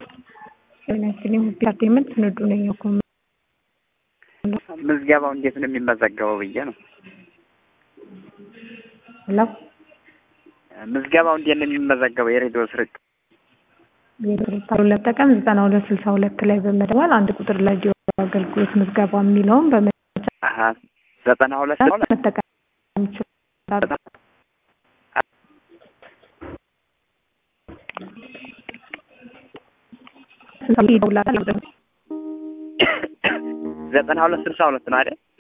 ጤናችን ኢንተርቴንመንት ስንዱ ነኝ እኮ ምዝገባው እንዴት ነው የሚመዘገበው ብዬ ነው። ሄሎ ምዝገባው እንዴት ነው የሚመዘገበው? የሬዲዮ ስርጭት የሬዲዮ ለጠቀም ዘጠና ሁለት ስልሳ ሁለት ላይ በመደወል አንድ ቁጥር ላይ ዲዮ አገልግሎት ምዝገባ የሚለውን በመጫ አሀ ዘጠና ሁለት መጠቀም ይችላሉ። ዘጠና ሁለት ስልሳ ሁለት ነው አይደል?